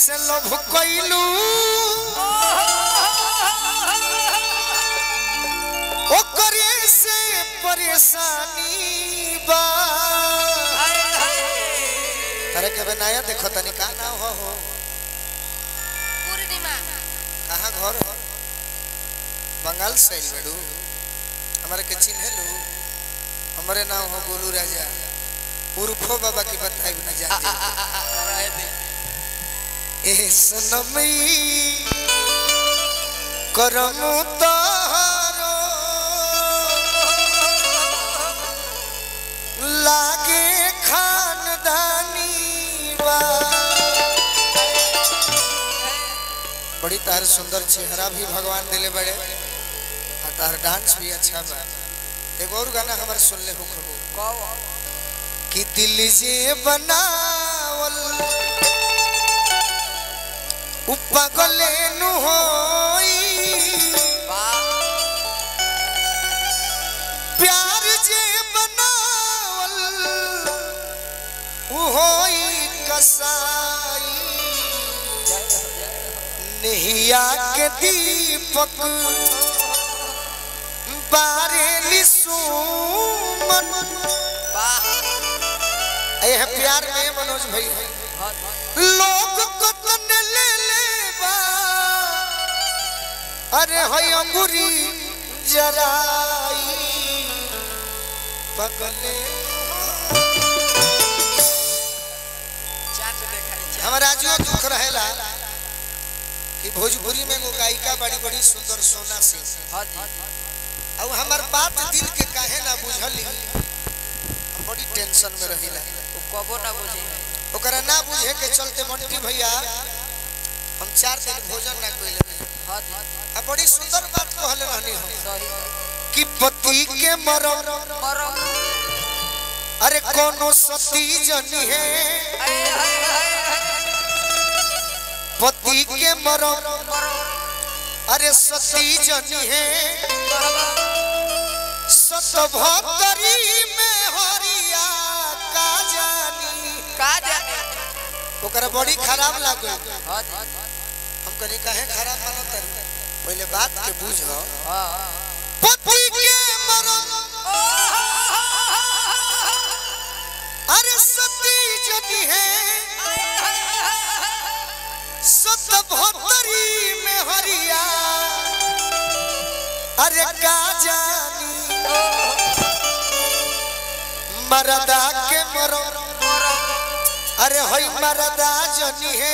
से लोभ कैलू ओकरे से परेशानी बा अरे के बनाया देखो तनी का ना हो हो पूर्णिमा कहाँ घर हो बंगाल से आइल बड़ू हमारे के चिन्हे लू हमारे नाम हो गोलू राजा उर्फो बाबा की बताई न जान ए सनमई करम तारो लागे खानदानी बा बड़ी तार सुंदर चेहरा भी भगवान दिले बड़े और तार डांस भी अच्छा बा एगो और गाना हमारे सुन ले हो कि दिल जे बनावल उ पागले नु होई प्यार जे बनावल उ होई कसाई नहिया के दीपक बारेली सुमन ए प्यार में मनोज भाई लोग को तन ले ले बा अरे हई अंगूरी जराई पगले हमारा जो दुख रहेला कि भोजपुरी में एगो गायिका बड़ी बड़ी सुंदर सोना सिंह अब हमार बात दिल के काहे ना बुझली हम बड़ी टेंशन में रहिला कबो ना बुझी ओकरा ना बुझे के चलते मंटी भैया हम चार दिन भोजन ना कइले आ बड़ी सुंदर बात कहले रहनी हम सही कि पति के मरम मरम अरे कोनो सती जनी है आए हाय हाय हाय पति के मरम मरम अरे सती जनी है मरम सतभतरी में हरिया का जानी का जाने ओकरा बड़ी खराब लागल हां हम कनी काहे खराब मानत तारी पहले बात के बुझ हां पति के मरम अरे सती जनी है सतभतरी में हरिया अरे का जानी मरदा के मरम अरे हई मरदा जनी है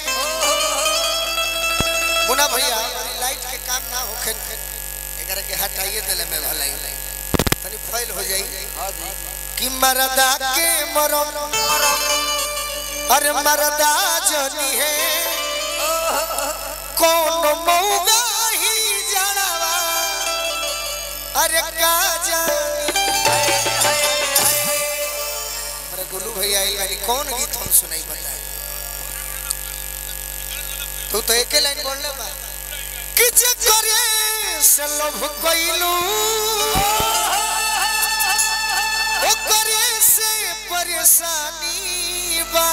मुना भैया हमारी लाइट के काम ना होखे एकरा के हटाइए देले में भलाई तनी फैल हो जाई कि मरदा के मरम अरे मरदा जनी है कौन मौगा ही जानवा अरे का जानी अरे गोलू भैया आइल बानी कौन गीत हम सुनाई बताए तू तो एके लाइन बोलले बा कि जे करे से लोभ कइलू ओ करे से परेशानी बा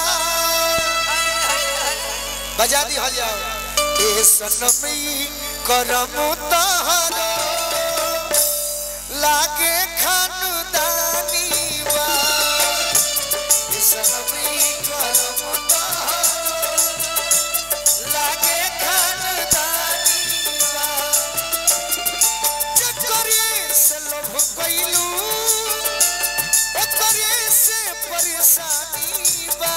बजा दी हो जाओ ए सनमी करम तहरो लागे खानदानी बा ए सनमी करम तहरो लागे खानदानी बा चकरे से लोभ कइलू ओकरे से परेशानी बा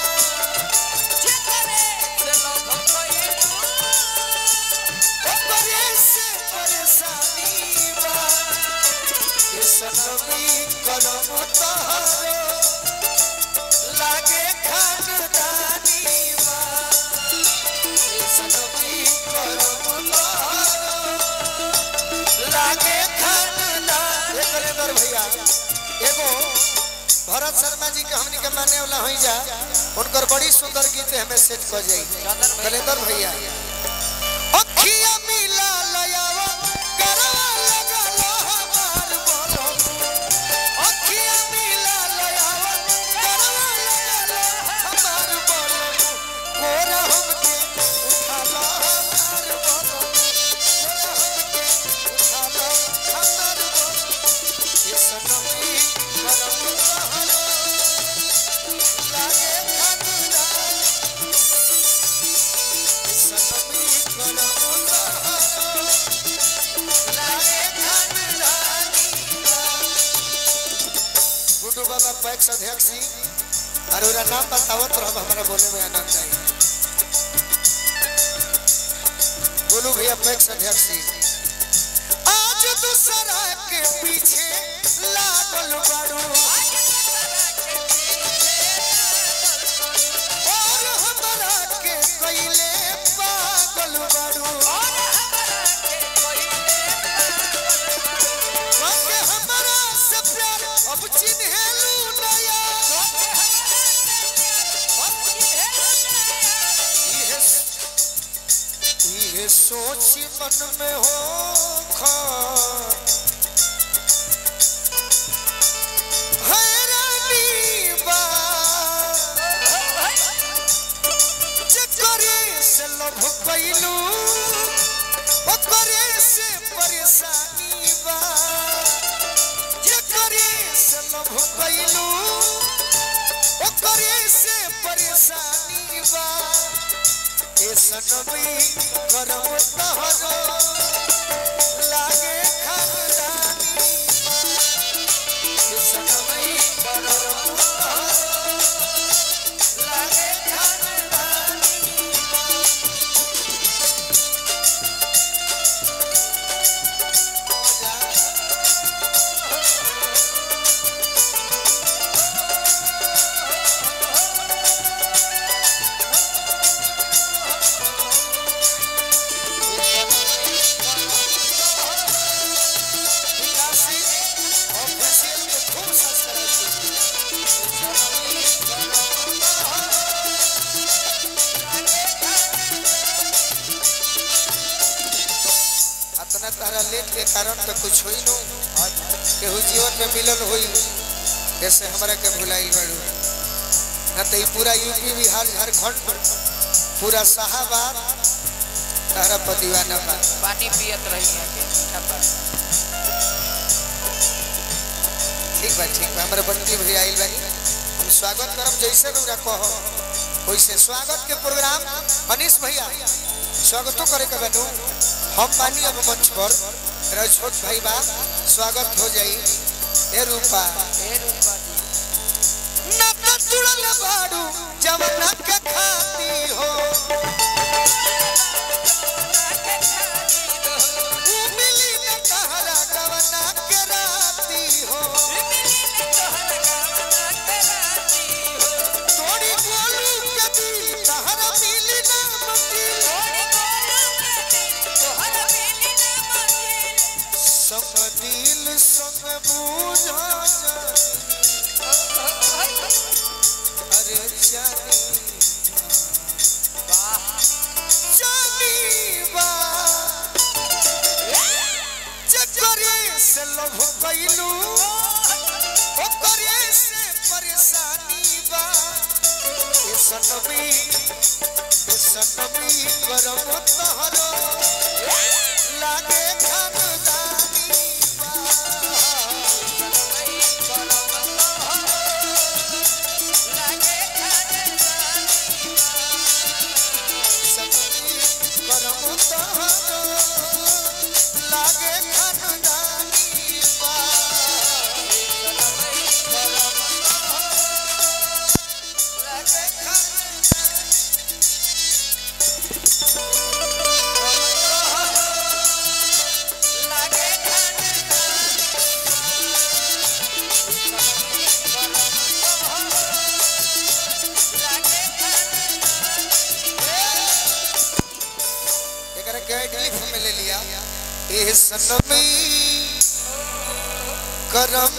ओकरे से परेशानी बा ये सनमी करम तहरो लागे खानदानी बा ये सनमी करम तहरो लागे खानदानी कलेंदर भैया एगो भरत शर्मा जी के हमनी के माने वाला होई जा उनकर बड़ी सुंदर गीत हमें सेट कर जाई कलेंदर भैया अखिया मिला लयावा करवा लगा लो हमार बोलो अखिया मिला लयावा करवा लगा लो हमार बोलो कोरा हम अपेक्ष अध्यक्ष जी और ओरा नाम बतावत रह हमारा बोले में आनंद आई बोलू भैया अपेक्ष अध्यक्ष जी आज दूसरा के पीछे लागल बाड़ू और हमरा के कइले पागल बाड़ू मांगे हमरा से प्यार अब चिन्हेलू नया इहे इहे सोची मन में हो हैरानी बा जकरे से लभ कैलू ओकरे से परेशानी बा जकरे से लभ कैलू ओकरे से परेशानी बा ए सनमी करम तहरो लागे खानदानी ए सनमी करम तहरो लागे खानदानी विकासी ऑफिशियल के खूब सब्सक्राइब अतना तारा लेट के कारण तो कुछ होई नो केहू जीवन में मिलल होई जैसे हमरा के भुलाइल बाड़ू न तो ई पूरा यूपी बिहार झारखंड पूरा शाहाबाद तारा पर दीवाना बा पानी पियत रही है के मीठा पानी ठीक बा ठीक बा हमारे बंटी भैया आइल बानी हम स्वागत करब जैसे रउरा कहो वैसे स्वागत के प्रोग्राम अनिश भैया स्वागतो करे के बनू हम बानी अब मंच पर मेरा छोट भाई बा स्वागत हो जाई ए रूपा ए रूपा जी ना तो तुड़ल बाड़ू जवना के खाती हो ऊ मिली न तहरा जवना के राती हो तोड़ी गोलू के दिल तहरा मिली ना मंदिर संग दिल संग बूझा जानी अरे जानी जानी बा जकरे से लभ कैलू ओकरे से परेशानी बा ए सनमी ए सनमी करम तहरो लागे खानदानी सनमी करम तहरो लागे खानदानी बा लागे खानदानी एकरा के क्लिप में ले लिया ए सनमी करम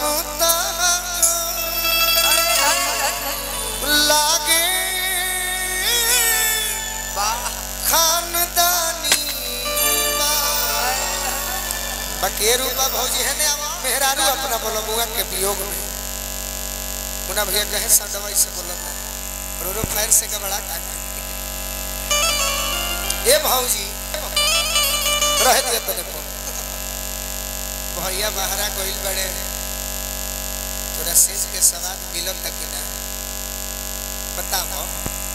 लागे खानदानी बकेरू बा भौजी है ने मेहरारू अपना बोलो बुआ के वियोग में मुना भैया कहे सदवाई से बोलता और रो फायर से का बड़ा का ए भौजी रह दिया तने पर भैया बहरा कोइल बड़े तोरा सेज के सवाद मिलत तक ना बताओ